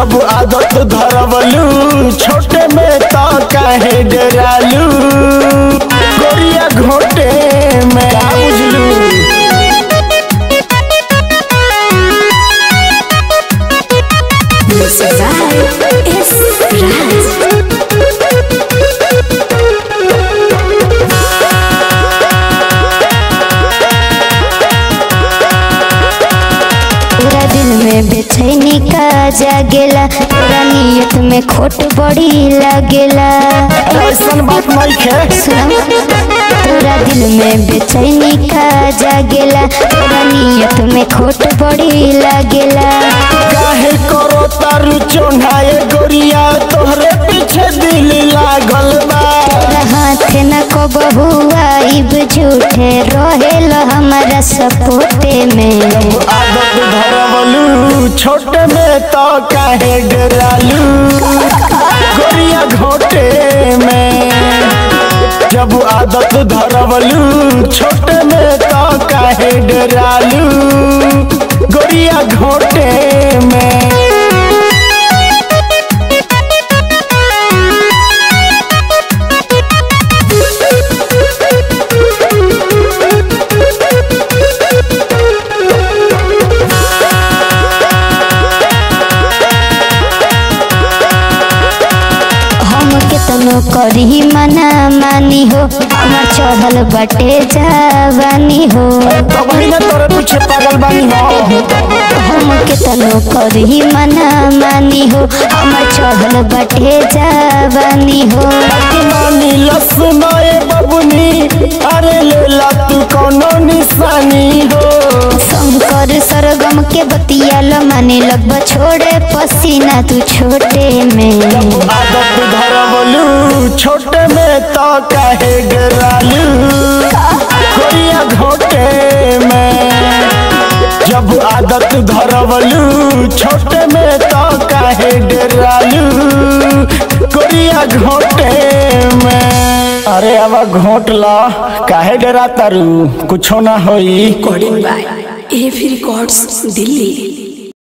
जब आदत धरवलू छोटे में तो काहे डरालू गोरिया घोटे में का बुझलू Music by S. Raj. पूरा दिल में बेचैनी का जागेला पूरा नियत में खोट बड़ी लगेला ऐसन बात नहीं खे सुनो पूरा दिल में बेचैनी का जागेला पूरा नियत में खोट बड़ी लगेला काहे करो तारू चोन्हाए गोरिया तोहरे पीछे दिल लागल बा तोरा हाथ न को बहुआ इब झूठे रहेल हमारा सपोटे में आदत धरवलू छोटे में तो काहे डरालू गोरिया घोटे में जब आदत धरवलू छोटे में तो काहे डरालू गोरिया घोटे में हम केतनो करी मना मानी हो हमार चढ़ल बटे जवानी हो तो वही ना तोरे पीछे पागल बानी हो हम केतनो करी मना मानी हो हमार चढ़ल बटे जवानी हो मानी लसनाए बबुनी अरे लेला तू कोनो निशानी हो शंकर सरगम के बतियाल माने लगब छोड़े पसीना तू छोटे में आदत धरवलू छोटे में तो काहे डरालू कोरिया घोटे में जब आदत धरवलू छोटे में तो काहे डरालू कोरिया घोटे में अरे अब घोट ला काहे डरा तारू कुछो ना होई Recording by AV Records, Delhi.